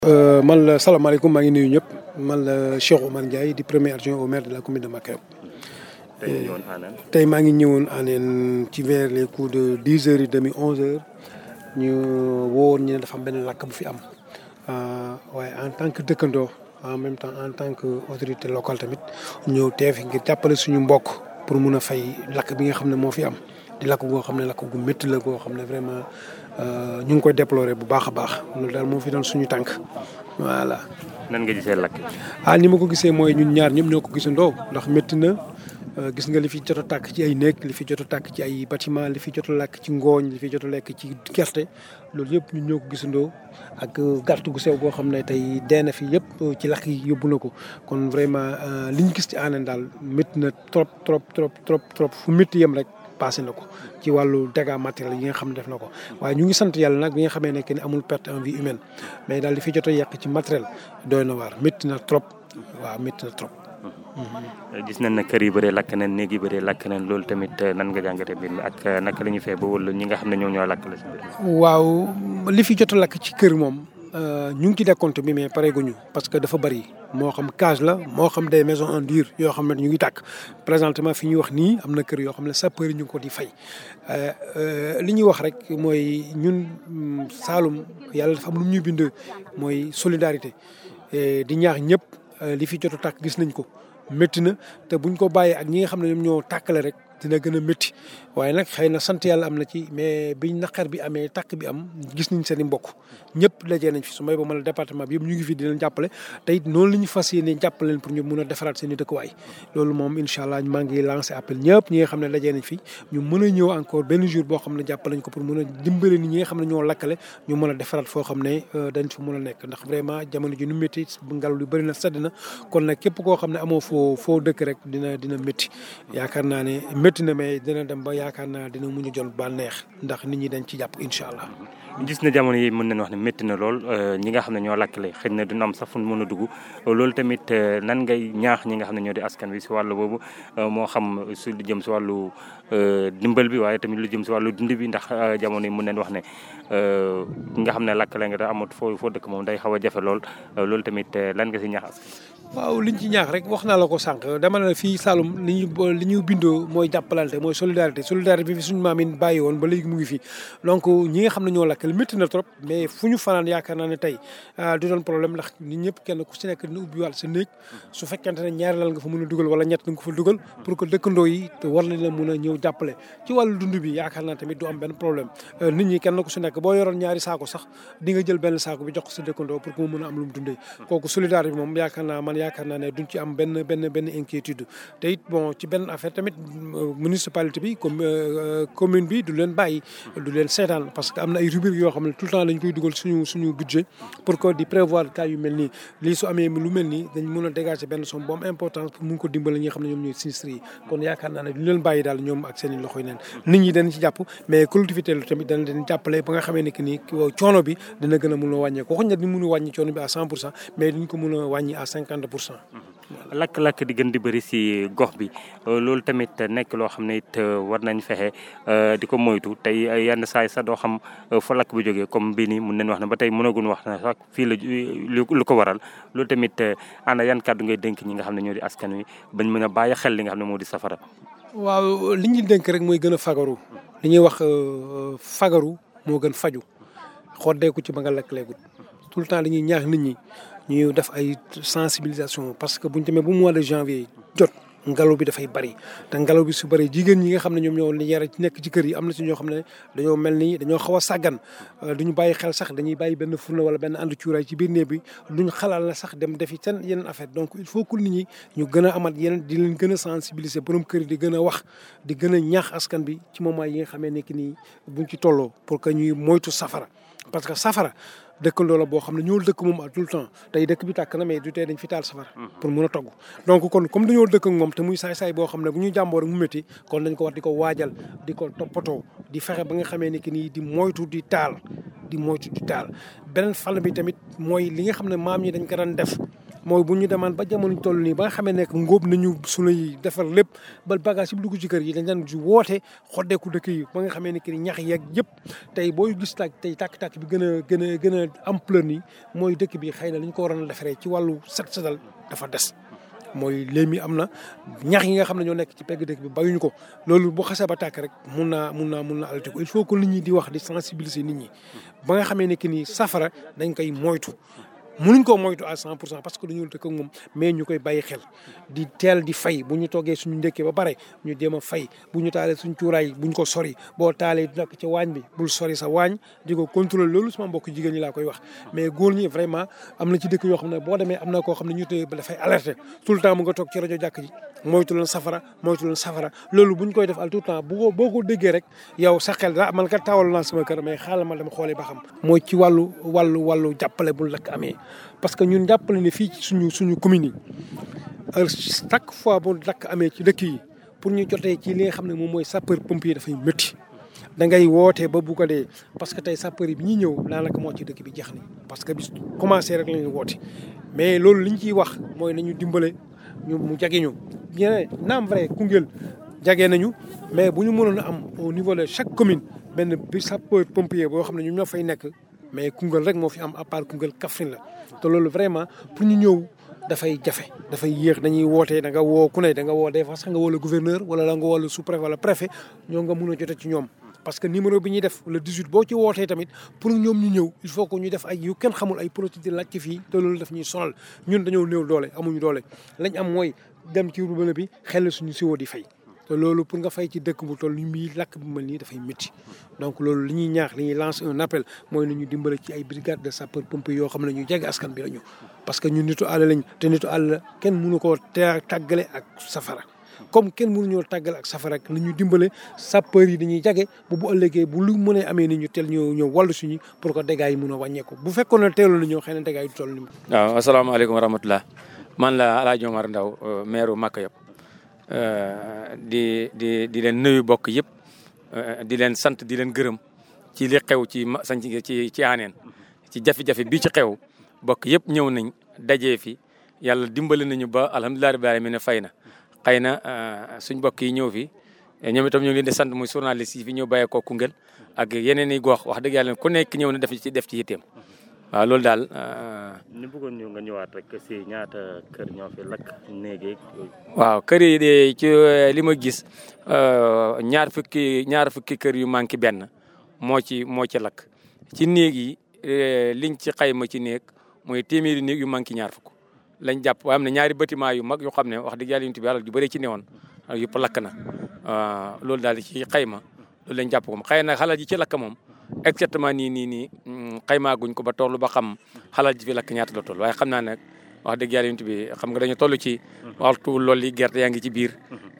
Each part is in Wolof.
man la salaamaaleykum maa ngi nuyu ñëpp man la Cheikh Oumar Ndiaye di premier adjoint au maire de la commune de Makaram. tey maa ngi ñëwoon Anéne ci vers les coups de dix heures et demi onze heures ñu woowoon ñu ne dafa am benn lakk bu fi am waaye en tant que dëkkandoo en même temps en tant que autorité locale tamit ñëw teew ngir jàppale suñu mbokk pour mun a fay lakk bi nga xam ne moo fi am. di lakk goo xam ne lakk gu métti la goo xam ne vraiment ñu ngi koy déplorer bu baax a baax loolu daal moo fi doon suñu tànk voilà. nan nga gisee lakk ah ni ma ko gisee mooy ñun ñaar ñëpp ñoo ko gisandoo ndax métti na gis nga li fi jot a tàkk ci ay néeg li fi jot a tàkk ci ay bâtiment li fi jot a lakk ci ngooñ li fi jot a lekk ci gerte loolu yëpp ñun ñoo ko gisandoo ak gàtt gu sew goo xam ne tey dee na fi yëpp ci lakk yi yóbbu na ko kon vraiment li ñu gis ci Anéne daal métti na trop trop trop trop trop fu métti yem rek. passé na ko ci wàllu dégâts matériels yi nga xam ne def na ko waaye ñu ngi sant yàlla nag bi nga xamee ne que ni amul perte en vie humaine mais daal di fi jot a yàq ci matériel doy na waar métti na trop waaw métti na trop. gis nañ ne kër yi bëree lakk nañ néeg yi bëree lakk nañ loolu tamit nan nga jàngatee mbir mi ak naka la ñuy fee ba wala ñi nga xam ne ñoom ñoo lakk la si mbir waaw li fi jot a lakk ci kër moom ñu ngi ci décompte bi mais pareeguñu parce que dafa bëri moo xam cage la moo xam des maisons en dur yoo xam ne ñu ngi tàkk présentement fi ñuy wax nii am na kër yoo xam ne sapeur ñu ngi ko di fay li ñuy wax rek mooy ñun Saalum yàlla dafa am lu ñuy bind mooy solidarité di ñaax ñëpp li fi jot a tàkk gis nañ ko métti na te buñ ko bàyyee ak ñi nga xam ne ñoom ñoo tàkkale rek dina gën a métti waaye nag xëy na sant yàlla am na ci mais biñ naqar bi amee tàkk bi am gis nañ seen i mbokk ñëpp dajee nañ fi su may ba ma la département bi yëpp ñu ngi fi di leen jàppale te it noonu la ñu fas yéene jàppale leen pour ñu mun a defaraat seen i dëkkuwaay loolu moom incha allah maa ngi lancé appel ñëpp ñi nga xam ne dajee nañ fi ñu mën a ñëw encore benn jour boo xam ne jàppale nañ ko pour mën a dimbale ni ñi nga xam ne ñoo lakkale ñu mën a defaraat foo xam ne dañ fa mën a nekk ndax vraiment jamono ji nu métti ngelaw li bëri na sedd na kon nag képp koo xam ne amoo foo foo dëkk rek dina dina métti yaakaar naa ne métti na mais dina dem ba yaakaar naa dina mun a jot bànneex ndax nit ñi dañ ci jàpp incha allah. gis na jamono yi mën nañu wax ne métti na lool ñi nga xam ne ñoo lakkale xëy na dina am sax fu mën a dugg loolu tamit nan ngay ñaax ñi nga xam ne ñoo di askan wi si wàllu boobu moo xam su lu jëm si wàllu dimbal bi waaye tamit lu jëm si wàllu dund bi ndax jamono yi mën nañu wax ne nga xam ne lakkale nga da amut foo foo dëkk moom day xaw a jafe lool loolu tamit lan nga si ñaax askan waaw liñ ci ñaax rek wax naa la ko sànq dama ne fii Saloum li ñu li ñu bindoo mooy jàppalante mooy solidarité solidarité bi fi suñu maam yi bàyyi woon ba léegi mu ngi fi donc ñi nga xam ne ñoo lakkal métti na trop mais fu ñu fanaan yaakaar naa ne tey du doon problème ndax nit ñëpp kenn ku si nekk dina ubbi wàll sa néeg su fekkente ne ñaari lal nga fa mën a dugal wala ñett nga ko fa dugal pour que dëkkandoo yi te war nañ la mën a ñëw jàppale ci wàllu dund bi yaakaar naa tamit du am benn problème nit ñi kenn ku si nekk boo yoroon ñaari saako sax di nga jël benn saako bi jox ko sa dëkkandoo pour que mu mën a am lu mu dundee kooku solidarité bi moom yaakaar naa man yaakaar naa ne duñ ci am benn benn benn inquiétude te it bon ci benn affaire tamit municipalité bi comme commune bi du leen bàyyi du leen seetaan parce que am na ay rubrique yoo xam ne tout le temps dañ koy dugal suñu suñu budget pour que di prévoir cas yu mel nii lii su amee lu mel nii dañ mën a dégager benn somme bu am importance pour mun ko dimbale ñi nga xam ne ñoom ñooy sinistre yi kon yaakaar naa ne duñ leen bàyyi daal ñoom ak seen i loxo yi neen nit ñi dañ ci jàpp mais collectivité la tamit dañ leen jàppale ba nga xamee ne que nii coono bi dina gën a mun a wàññeeku waxuñ ne di mun a wàññi coono bi à cent pour cent mais duñ ko mun a wàññi à cinquante pour cent lakk-lakk di gën di bëri si gox bi loolu tamit nekk loo xam ne it war nañ fexe di ko moytu tey yenn saay sax doo xam fa lakk bi jógee comme bii nii mun nañ wax ne ba tey mënaguñ wax ne sax fii la lu ko waral loolu tamit ana yan kàddu ngay dénk ñi nga xam ne ñoo di askan wi bañ mën a bàyyi xel li nga xam ne moo di safara. waaw li ñuy dénk rek mooy gën a fagaru li ñuy wax fagaru moo gën faju xoddeeku ci ba nga lakk leegut tout le temps dañuy ñaax nit ñi. ñu def ay sensibilisation parce que buñ demee bu mois de janvier jot ngelaw bi dafay bari te ngelaw bi su bari jigéen ñi nga xam ne ñoom ñoo yara ci nekk ci kër yi am na ci ñoo xam ne dañoo mel ni dañoo xaw a sàggan duñu bàyyi xel sax dañuy bàyyi benn fourneau wala benn ànd cuuraay ci biir néeg bi duñ xalaat la sax dem defi seen yeneen affaire donc il faut que nit ñi ñu gën a amat yeneen di leen gën a sensibiliser borom kër yi di gën a wax di gën a ñaax askan bi ci moment yi nga xamee nekk nii buñ ci tolloo pour que ñuy moytu safara parce que safara dëkkandoo la boo xam ne ñoo dëkk moom tout le temps tey dëkk bi tàkk na mais du tee dañ fi taal safara pour mun a togg donc kon comme dañoo dëkk ak moom te muy saay-saay boo xam ne bu ñu jàmboo rek mu métti kon dañ ko war di ko waajal di ko toppatoo di fexe ba nga xamee ni ki nii di moytu di taal di moytu di taal beneen fànn bi tamit mooy li nga xam ne maam ñi dañ ko daan def mooy bu ñu demaan ba jamono toll nii ba nga xamee nekk ngóob nañu sunuy defar lépp ba bagage yi dugg ci kër yi dañ daan woote xoddeeku dëkk yi ba nga xamee ne que ñax yeeg yëpp tey booy gis tàkk tey tàkk-tàkk bi gën a gën a gën a ampleur nii mooy dëkk bi xëy na li ñu ko waroon a defaree ci wàllu set setal dafa des mooy léemi am na ñax yi nga xam ne ñoo nekk ci pegg dëkk bi bayuñu ko loolu bu xasee ba tàkk rek mun naa mun naa mun naa alati ko il faut que nit ñi di wax di sensibiliser nit ñi ba nga xamee ne que ni safara dañ koy moytu mënuñ koo moytu à 100 pour cent parce que dañoo dëkk ak moom mais ñu koy bàyyi xel di teel di fay bu ñu toggee suñu ndékkee ba pare ñu jéem a fay bu ñu taalee suñ cuuraay buñ ko sori boo taalee nekk ci waañ bi bul sori sa waañ di ko contrôler loolu sama mbokk jigéen ñi laa koy wax mais góor ñi vraiment am na ci dëkk yoo xam ne boo demee am na koo xam ne ñu tëye ba dafay alerter tout le temps mu nga toog ci rajo jàkk ji moytu leen safara moytu leen safara loolu buñ koy def al tout le temps bu ko boo ko déggee rek yow sa xel daa man kat tawal naa sama kër mais xaaral ma dem xoolee ba xam mooy ci wàllu wàllu wàllu jàppale bu lakk amee parce que ñun jàppale ne fii ci suñu suñu commune yi chaque fois bu lakk amee ci dëkk yi pour ñu jotee ci li nga xam ne moom mooy sapeur pompier dafay métti da ngay wootee ba bu ko dee parce que tey sapeur yi bi ñuy ñëw daanaka moo ci dëkk bi jeex ni parce que bis commencé rek la ñu woote mais loolu li ñu ciy wax mooy nañu dimbale ñu mu jage ñu bien naam vrai Koungheul jage nañu mais bu ñu mënoon a am au niveau de chaque commune benn bi sapeur pompier boo xam ne ñoom ñoo fay nekk mais Koungheul rek moo fi am à part Koungheul Kaffrine la te loolu vraiment pour ñu ñëw dafay jafe dafay yéex dañuy wootee da nga woo ku ne da nga woo des fois sax nga woo le gouverneur wala la nga woo le sous-préfet wala préfet ñoo nga mun a jote ci ñoom parce que numéro bi ñuy def le 18 boo ci wootee tamit pour ñoom ñu ñëw il faut que ñu def ay yu kenn xamul ay procédure laaj ci fii te loolu daf ñuy sonal ñun dañoo néew doole amuñu doole lañ am mooy dem ci robinet bi xel suñu siwo di fay te loolu pour nga fay ci dëkk bu toll ni mii lakk bu mel nii dafay métti donc loolu li ñuy ñaax li ñuy lancer un appel mooy nañu dimbale ci ay brigade de sapeur pompier yoo xam ne ñu jege askan bi la ñu parce que ñun nitu àll lañ te nitu àll kenn mënu koo te tàggale ak safara comme kenn mënuñoo tàggale ak safara ak nañu dimbale sapeur yi dañuy jage bu bu ëllëgee bu lu mënee amee ni ñu teel ñëw ñëw wàllu suñu pour que dégâts yi mën a wàññeeku bu fekkoon ne teeloon na ñëw xëy na dégâts yi du toll ni waaw asalaamaaleykum wa rahmatulah man la El Hadj Omar Ndaw maire Maka yëpp di di di leen nuyu bokk yëpp di leen sant di leen gërëm ci li xew ci ma sañ ci ci aaneen ci jafe-jafe bii ci xew bokk yëpp ñëw nañ dajee fi yàlla dimbali nañu ba alhamdulilah rabbil alamin ne fay na xëy na suñ bokk yi ñëw fi ñoom itam ñu ngi leen di sant muy journaliste yi fi ñëw bàyyee ko Koungheul ak yeneen i gox wax dëgg yàlla ku nekk ñëw na def ci def ci yitteem waaw loolu daal. ñu bëggoon ñu nga ñëwaat rek si ñaata kër ñoo fi lakk néeg waaw kër yi de ci li ma gis ñaar fukki ñaar fukki kër yu manqué benn moo ci moo ci lakk ci néeg yi liñ ci xayma ci néeg mooy téeméeri néeg yu manqué ñaar fukk lañ jàpp waaye am na ñaari bâtiment yu mag yoo xam ne wax dëgg yàlla yu bi alal ju bëri ci newoon yëpp lakk na loolu daal ci xayma loolu lañ jàpp ko xëy na xalal ji ci lakk moom exactement nii nii nii xaymaaguñ ko ba toll ba xam xalal ji fi lakk ñaata la toll waaye xam naa nag wax dëgg yàlla yunt bi xam nga dañu toll ci waxtu loolu yi gerte yaa ngi ci biir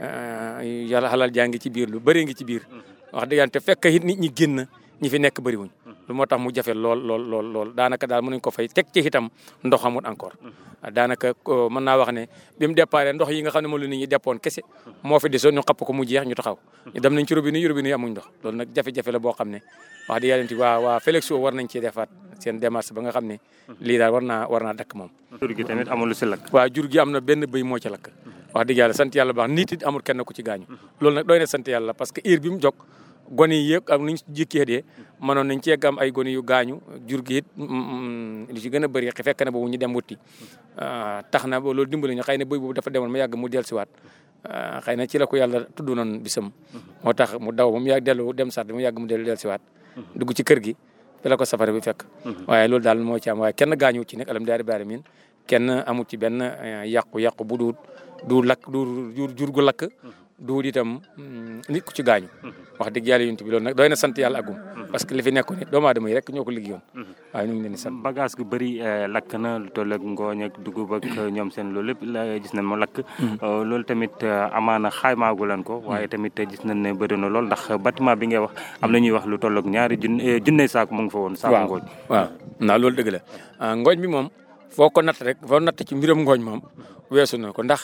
yàlla xalal jaa ngi ci biir lu bëri ngi ci biir wax dëgg yàlla te fekk it nit ñi génn ñi fi nekk bëriwuñ lu moo tax mu jafe lool lool lool lool daanaka daal mënuñ ko fay teg ci itam ndox amut encore daanaka mën naa wax ne bi mu départ ndox yi nga xam ne moom la nit ñi deppoon kese moo fi desoon ñu xapp ko mu jeex ñu taxaw ñu dem nañ ci robinet yi robinet yi amuñ ndox loolu nag jafe-jafe la boo xam ne wax dëgg yàlla waa waa Félixo war nañ ci defaat seen démarche ba nga xam ne lii daal war naa war naa dakk moom jur gi tamit amul lu si lakk waaw jur gi am na benn bëy moo ci lakk wax dëgg yàlla sant yàlla baax nit it amul kenn ku ci gaañu loolu nag doy na sant yàlla parce que heure bi mu jog gone yi yëpp ak nuñ jikkee dee mënoon nañ cee am ay gone yu gaañu jur gi it li ci gën a bëri fekk na boobu ñu dem wuti tax na ba loolu dimbali ñu xëy na bëy boobu dafa demoon ma yàgg mu dellusiwaat xëy na ci la ko yàlla tudd noonu bisam moo tax mu daw ba mu yàgg dellu dem sart mu yàgg mu dellu dellusiwaat dugg ci kër gi fi la ko safara bi fekk waaye loolu daal moo ci am waaye kenn gaañu ci nekk alhamdulilah rabbil alamin kenn amul ci benn yàqu-yàqu bu duut du lakk du jur jur gu lakk duut itam nit ku ci gaañu wax dëgg yàlla yunt bi loolu nag doy na sant yàlla agum parce que li fi nekkoon nit doomu aadama yi rek ñoo ko liggéeyoon waaye ñu ngi leen di sant bagage gu bëri lakk na lu toll ak ngooñ ak dugub ak ñoom seen loolu lépp la gis nañ mu lakk loolu tamit amaana xaymaagu leen ko waaye tamit gis nañ ne bëri na lool ndax bâtiment bi ngay wax am na ñuy wax lu toll ak ñaari junne junne saako mu ngi fa woon saako ngooñ waaw naa loolu dëgg la ngooñ bi moom foo ko natt rek foo natt ci mbiram ngooñ moom weesu na ko ndax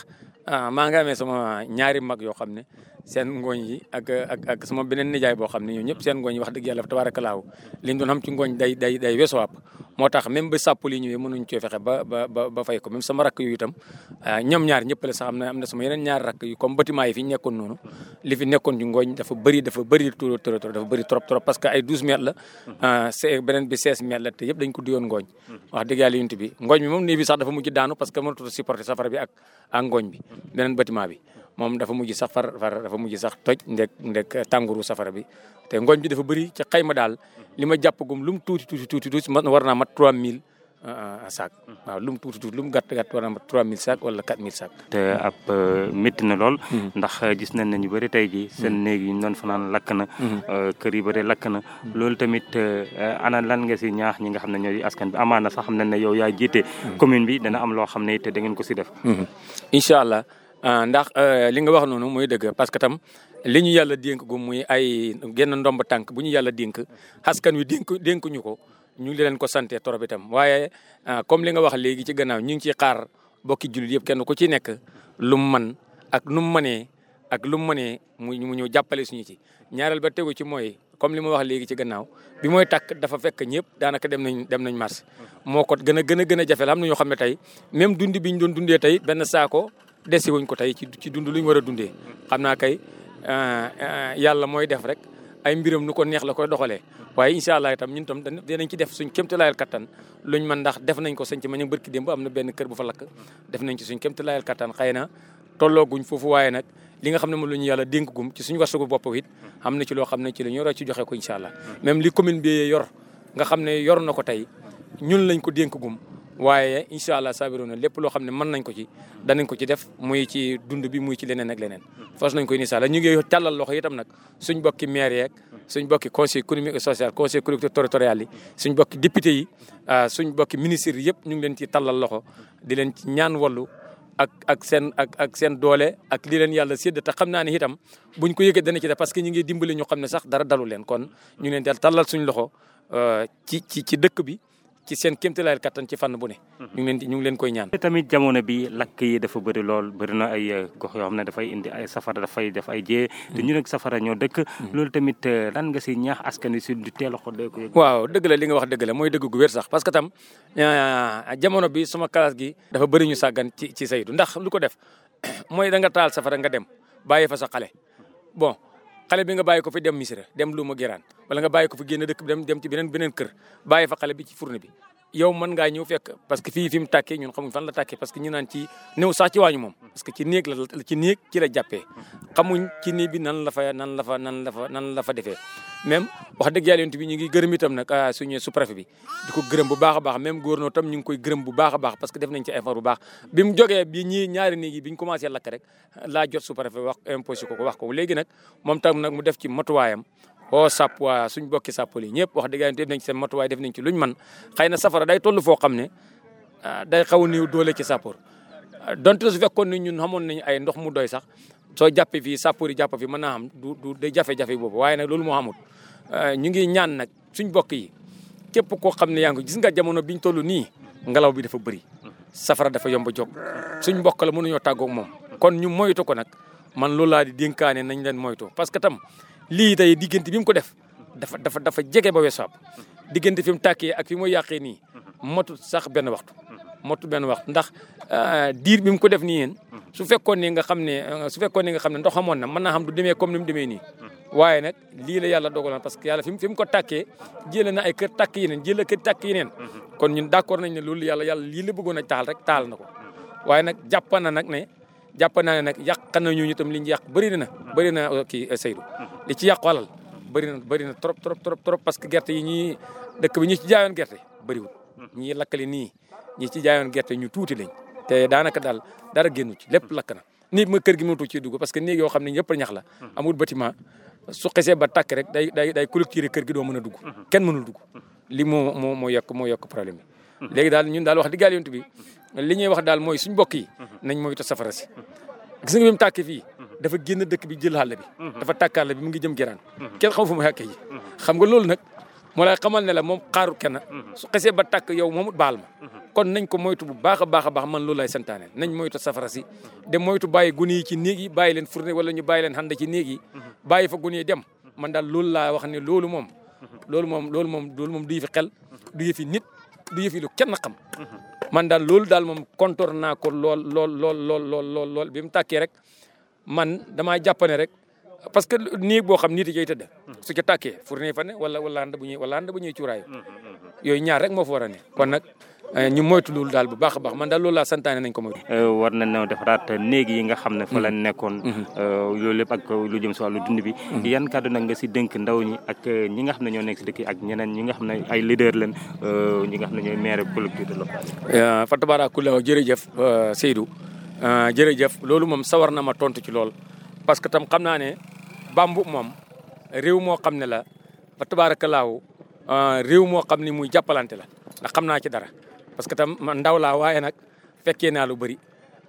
ah maa ngi amee sama ñaari mag yoo xam ne seen ngooñ yi ak ak ak sama beneen nijaay boo xam ne ñoom ñëpp seen ngooñ yi wax dëgg yàlla tabaarakalaaw li ñu doon xam ci ngooñ day day day weesuwaat moo tax même ba sàpp li ñëwee mënuñ cee fexe ba ba ba ba fay ko même sama rakk yu itam ñoom ñaar ñëpp la sax am na am na sama yeneen ñaar rakk yu comme bâtiment yi fi nekkoon noonu li fi nekkoon ci ngooñ dafa bëri dafa bëri trop trop dafa bëri trop trop parce que ay 12 mètres la c'est beneen bi 16 mètres la te yëpp dañ ko diyoon ngooñ wax dëgg yàlla yunt bi ngooñ bi moom nii bi sax dafa mujj daanu parce que mënatut supporter safara bi ak ak ngooñ bi beneen bâtiment bi moom dafa mujj sax far far dafa mujj sax toj ndek ndek tàngooru safara bi te ngooñ bi dafa bëri ci xayma daal li ma jàpp gum lu mu tuuti tuuti tuuti tuuti war naa mat 3000 sac waaw lu mu tuuti tuuti lu mu gàtt gàtt war naa mat 3000 sac wala 4000 sac te ab métti na lool ndax gis nañ ne ñu bëri tey ji seen néeg yi ñu doon fanaan lakk na kër yi bëri lakk na loolu tamit ana lan nga si ñaax ñi nga xam ne ñoo di askan bi amaana sax xam nañ ne yow yaa jiite commune bi dana am loo xam ne te da ngeen ko si def incha allah ndax li nga wax noonu muy dëgg parce que tam li ñu yàlla dénk gu muy ay genn ndomb tànk bu ñu yàlla dénk askan wi dénk dénkuñu ko ñu ngi leen ko sante torop itam waaye comme li nga wax léegi ci gannaaw ñu ngi ciy xaar bokki jullit yëpp kenn ku ci nekk lu mu man ak nu mu mënee ak lu mu mënee mu mu ñëw jàppale suñu ci ñaareel ba tegu ci mooy comme li ma wax léegi ci gannaaw bi mooy takk dafa fekk ñëpp daanaka dem nañ dem nañ marché moo ko gën a gën a gën a jafe la am na ñoo xam ne tey même dundi bi ñu doon dundee tey benn saako desi wuñ ko tey ci ci dund lu ñu war a dundee xam naa kay yàlla mooy def rek ay mbiram nu ko neex la koy doxalee waaye incha allah itam ñun tam dinañ ci def suñ kéemtalaayal kattan luñ mën ndax def nañ ko sañ ci ma ñu bërki démb am na benn kër bu fa lakk def nañ ci suñ kéemtalaayal kattan xëy na tollooguñ foofu waaye nag li nga xam ne moom la ñu yàlla dénk gum ci suñu wasugu bopp it am na ci loo xam ne ci la ñu war a ci joxe ko incha allah même li commune bi yor nga xam ne yor na ko tey ñun lañ ko dénk gum waaye incha allah saabiro na lépp loo xam ne mën nañ ko ci danañ ko ci def muy ci dund bi muy ci leneen ak leneen fas nañ ko incha allah ñu ngi tàllal loxo itam nag suñ bokki maire yeeg suñ bokki conseil économique et social conseil collectivité territorial yi suñ bokki député yi suñ bokki ministre yi yëpp ñu ngi leen ci tàllal loxo di leen ci ñaan wallu ak ak seen ak ak seen doole ak li leen yàlla sédd te xam naa ne itam buñ ko yëgee dana ci def parce que ñu ngi dimbali ñu xam ne sax dara dalu leen kon ñu leen del tàllal suñ loxo ci ci ci dëkk bi ci seen kéemtalaayal kattan ci fànn bu ne. ñu ngi leen ñu ngi leen koy ñaan. tamit jamono bi lakk yi dafa bëri lool bëri na ay gox yoo xam ne dafay indi ay safara dafay def ay jee. te ñu nag safara ñoo dëkk. loolu tamit lan nga si ñaax askan wi si du teel a xool ko. waaw dëgg la li nga wax dëgg la mooy dëgg gu wér sax parce que tam jamono bi sama classe gi. dafa bëri ñu sàggan ci ci saytu ndax lu ko def mooy da nga taal safara nga dem bàyyi fa sa xale bon. xale bi nga bàyyi ko fi dem misira dem lu ma giraan wala nga bàyyi ko fi génn dëkk bi dem dem ci beneen beneen kër bàyyi fa xale bi ci fourne bi yow mën ngaa ñëw fekk parce que fii fi mu tàkkee ñun xamuñ fan la tàkkee parce que ñu naan ci néew sax ci waañu moom parce que ci néeg la ci néeg ci la jàppee xamuñ ci néeg bi nan la fa nan la fa nan la fa nan la fa defee même wax dëgg yàlla yonent bi ñu ngi gërëm itam nag suñu sous-préfet bi di ko gërëm bu baax a baax même gouverneur tam ñu ngi koy gërëm bu baax a baax parce que def nañ ci effort bu baax bi mu jógee bi ñii ñaari néeg yi bi ñu commencé lakk rek laa jot sous-préfet wax imposé ko ko wax ko léegi nag moom tam nag mu def ci matuwaayam oo sàpp waa suñ bokki sàppal yi ñëpp wax dëgg yàlla def nañ ci seen matuwaay def nañ ci luñ man xëy na safara day toll foo xam ne day xaw a néew doole ci sàppor donte su fekkoon ne ñun xamoon nañ ay ndox mu doy sax soo jàppee fii sàppor yi jàpp fi mën naa xam du du day jafe-jafe boobu waaye nag loolu moo xamul ñu ngi ñaan nag suñ bokk yi képp koo xam ne yaa ngi gis nga jamono biñ toll nii ngelaw bi dafa bëri safara dafa yomb a jóg suñ mbokk la mënuñoo tàggoog moom kon ñu moytu ko nag man loolu laa di dénkaane nañ leen moytu parce que tam lii tey diggante bi mu ko def dafa dafa dafa jege ba weesu diggante fi mu tàkkee ak fi mu yàqee nii motu sax benn waxtu motu benn waxtu ndax diir bi mu ko def nii yéen su fekkoon ne nga xam ne su fekkoon ne nga xam ne ndox amoon na mën naa xam du demee comme ni mu demee nii waaye nag lii la yàlla dogaloon parce que yàlla fi mu fi mu ko tàkkee jëlee na ay kër tàkk yeneen jëlee kër tàkk yeneen kon ñun d'accord nañ ne loolu yàlla yàlla lii la bëggoon a taal rek taal na ko waaye nag jàpp na nag ne jàpp naa ne nag yàq na ñu itam li ñu yàq bëri na bëri na kii Seydou li ci yàqu alal bëri na bëri na trop trop trop trop parce que gerte yi ñii dëkk bi ñi ci jaayoon gerte bëriwul ñii lakkali nii ñi ci jaayoon gerte ñu tuuti lañ te daanaka daal dara génnu ci lépp lakk na néeg ma kër gi mënatu ci dugg parce que néeg yoo xam ne ñëpp ñax la amul bâtiment su xesee ba tàkk rek day day day collecter kër gi doo mën a dugg kenn mënul dugg li moo moo moo yokk moo yokk problème bi léegi daal ñun daal wax dëgg yàlla yonent bi li ñuy wax daal mooy suñ mbokk yi nañ moytu safara si gis nga bi mu tàkkee fii dafa génn dëkk bi jël xàll bi dafa tàkk àll bi mu ngi jëm geraan kenn xam fu mu xàkkee yi xam nga loolu nag moo lay xamal ne la moom xaaru kenn su xesee ba tàkk yow moomut baal ma kon nañ ko moytu bu baax a baax a baax man loolu lay santaane nañ moytu safara si de moytu bàyyi gune yi ci néeg yi bàyyi leen fourné wala ñu bàyyi leen xanda ci néeg yi bàyyi fa gune yi dem man daal loolu laa wax ne loolu moom loolu moom loolu moom loolu moom du yëfi xel du yëfi nit du yëfi lu kenn xam man daal loolu daal moom kontor naa ko lool lool lool lool lool lool lool bi mu tàkkee rek man damaa jàppane rek parce que néeg boo xam nit yi tëdd su ca tàkkee fourné fa ne wala wala ànd bu ñuy wala ànd bu ñuy cuuraayu yooyu ñaar rek moo fa war a ne kon nag ñu moytu loolu daal bu baax a baax man daal loolu laa santaane nañ ko moytu. war nañoo defaraat néeg yi nga xam ne fa la nekkoon. loolu lépp ak lu jëm si wàllu dund bi. yan kàddu nag nga si dénk ndaw ñi ak ñi nga xam ne ñoo nekk si dëkk yi ak ñeneen ñi nga xam ne ay leader lañ ñi nga xam ne ñooy maire collectivité locale. fa tabarakallah jërëjëf Seydou jërëjëf loolu moom sawar na ma tontu ci lool parce que tam xam naa ne bambu moom réew moo xam ne la fa tabarakallah réew moo xam ne muy jàppalante la ndax xam naa ci dara. parce que tam man ndaw laa waaye nag fekkee naa lu bëri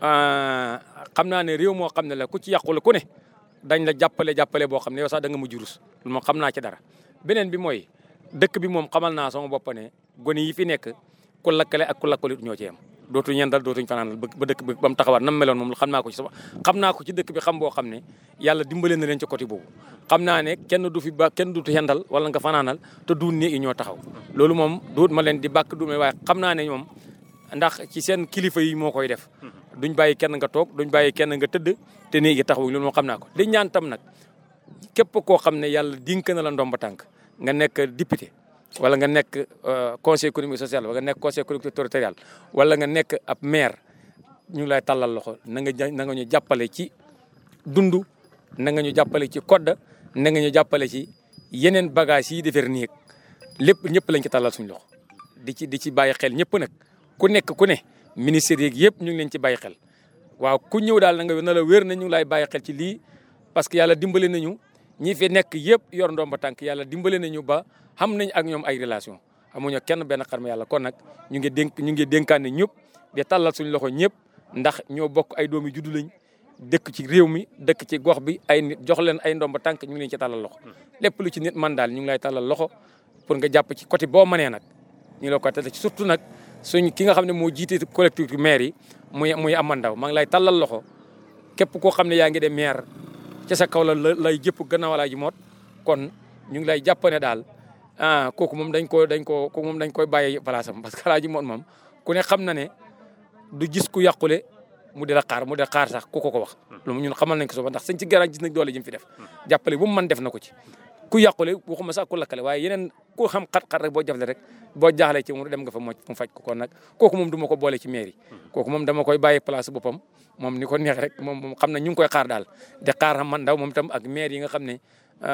xam naa ne réew moo xam ne la ku ci yàqule ku ne dañ la jàppale jàppale boo xam ne yow sax da nga mujj rus loolu moom xam naa ci dara. beneen bi mooy dëkk bi moom xamal naa sama bopp ne gone yi fi nekk ku lakkale ak ku lakkalut ñoo ci yem dootuñ ñendal dootuñ fanaanal ba dëkk bi ba mu taxawaat nam meloon moom xam naa ko ci sama xam naa ko ci dëkk bi xam boo xam ne yàlla dimbale na leen ci côté boobu xam naa ne kenn du fi ba kenn dutu yendal wala nga fanaanal te duun néeg yi ñoo taxaw loolu moom duut ma leen di bàkk du waaye xam naa ne ñoom ndax ci seen kilifa yi moo koy def duñ bàyyi kenn nga toog duñ bàyyi kenn nga tëdd te néeg yi taxaw loolu moom xam naa ko di ñaan tam nag képp koo xam ne yàlla dink na la ndomba tànk nga nekk député wala nga nekk conseil économique social wala nga nekk conseil collectivité territorial wala nga nekk ab maire ñu ngi lay tàllal loxo na nga na nga ñu jàppale ci dund na nga ñu jàppale ci code na nga ñu jàppale ci yeneen bagage yi defar néeg lépp ñëpp lañ ci tàllal suñu loxo di ci di ci bàyyi xel ñëpp nag ku nekk ku ne ministère yeeg yëpp ñu ngi leen ci bàyyi xel waaw ku ñëw daal na nga na la wér na ñu ngi lay bàyyi xel ci lii parce que yàlla dimbale nañu ñi fi nekk yëpp yor ndomba tànk yàlla dimbale nañu ba xam nañ ak ñoom ay relation amuñu kenn benn xarma yàlla kon nag ñu ngi dénk ñu ngi dénkaane ñëpp di tàllal suñu loxo ñëpp ndax ñoo bokk ay doomi juddu lañ dëkk ci réew mi dëkk ci gox bi ay nit jox leen ay ndomba tànk ñu ngi leen ci tàllal loxo lépp lu ci nit man daal ñu ngi lay tàllal loxo pour nga jàpp ci côté boo mënee nag ñu la ko tàllal ci surtout nag suñ ki nga xam ne moo jiite collectivité maire yi muy muy amandaw maa ngi lay tàllal loxo képp koo xam ne yaa ngi de maire ca sa kaw la lay jëpp gannaaw laa ji moot kon ñu ngi lay jàpp ne daal ah kooku moom dañ ko dañ ko kooku moom dañ koy bàyyi place am parce que alaaji moom moom ku ne xam na ne du gis ku yàqule mu di la xaar mu di la xaar sax ku ko ko wax loolu ñun xamal nañ ko soba ndax sañ ci garage gis nañ doole ji mu fi def jàppale bu mu mën def na ko ci ku yàqule waxuma sax ku lakkale waaye yeneen ku xam xat-xat rek boo jafle rek boo jaaxlee ci mu dem nga fa mo mu faj ko kon nag kooku moom du ma ko boole ci mairie kooku moom dama koy bàyyi place boppam moom ni ko neex rek moom moom xam na ñu ngi koy xaar daal di xaar xam man ndaw moom tam ak maire yi nga xam ne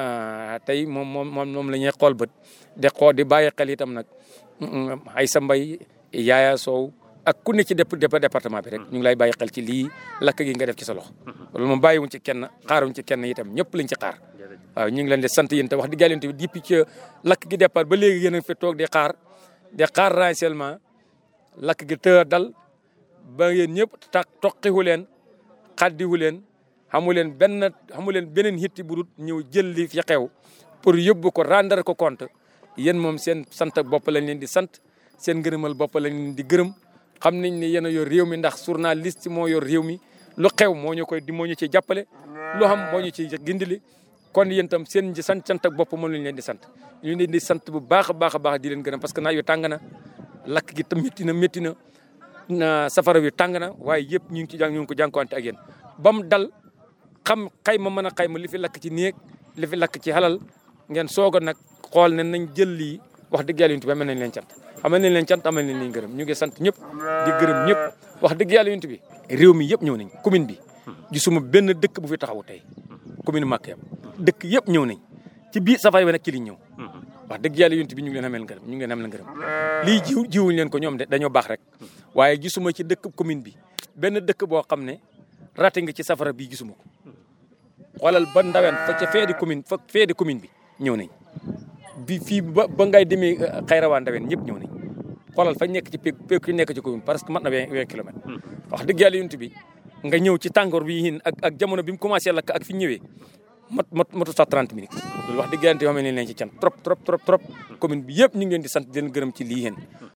tey moom moom moom moom la ñuy xool bët de xool di bàyyi xel itam nag ay sa mbay yaaya soow ak ku ne ci dép département bi rek ñu ngi lay bàyyi xel ci lii lakk gi nga def ci sa loxo loolu moom bàyyiwuñ ci kenn xaaruñ ci kenn itam ñëpp lañ ci xaar waaw ñu ngi leen di sant yéen te wax di gàllante bi depuis ci lakk gi départ ba léegi yéen a fi toog di xaar di xaar renseignement lakk gi të dal ba yéen ñëpp tax toqiwu leen xaddiwu leen xamu leen benn xamu leen beneen hitti bu dul ñëw jël li fi xew pour yóbbu ko rendre ko compte yéen moom seen sant bopp lañ leen di sant seen ngërëmal bopp lañ leen di gërëm xam nañ ne yéen a yor réew mi ndax journaliste moo yor réew mi lu xew moo ñu koy di moo ñu ciy jàppale lu xam moo ñu ciy gindili kon yéen tam seen sant sant ak bopp moom lañ leen di sant ñu leen di sant bu baax a baax a baax di leen gërëm parce que naaj wi tàng na lakk gi tam métti na métti na safara wi tàng na waaye yëpp ñu ngi ci jàng ñu ngi ko jànkuwante ak yéen ba mu dal xam xayma mën a xayma li fi lakk ci néeg li fi lakk ci xalal ngeen soog a nag xool ne nañ jël lii wax dëgg yàlla yuntu bi amal nañ leen cant amal nañ leen cant amal nañ leen gërëm ñu ngi sant ñëpp di gërëm ñëpp wax dëgg yàlla yuntu bi réew mi yëpp ñëw nañ commune bi gisuma benn dëkk bu fi taxaw tey commune Maka dëkk yëpp ñëw nañ ci biir safari bi nag ci liñ ñëw wax dëgg yàlla yuntu bi ñu ngi leen amel ngërëm ñu ngi leen amel ngërëm lii jiw jiwuñ leen ko ñoom de dañoo baax rek waaye gisuma ci dëkk commune bi benn dëkk boo xam ne raté nga ci safara bii gisuma ko xoolal ba ndaween fa ca fee di commune fa fee di commune bi ñëw nañ bi fii ba ba ngay demee xayrawaa ndaween ñëpp ñëw nañ xoolal fa nekk ci péeg péeg ki nekk ci commune parce que mat na vingt vingt kilomètres wax dëgg yàlla yuntu bi nga ñëw ci tàngoor bi hin ak ak jamono bi mu commencé lakk ak fi ñëwee mat mat matu sax 30 minutes loolu wax dëgg yàlla yoo xam ne leen ci can trop trop trop trop commune bi yëpp ñu ngi leen di sant di leen gërëm ci lii yéen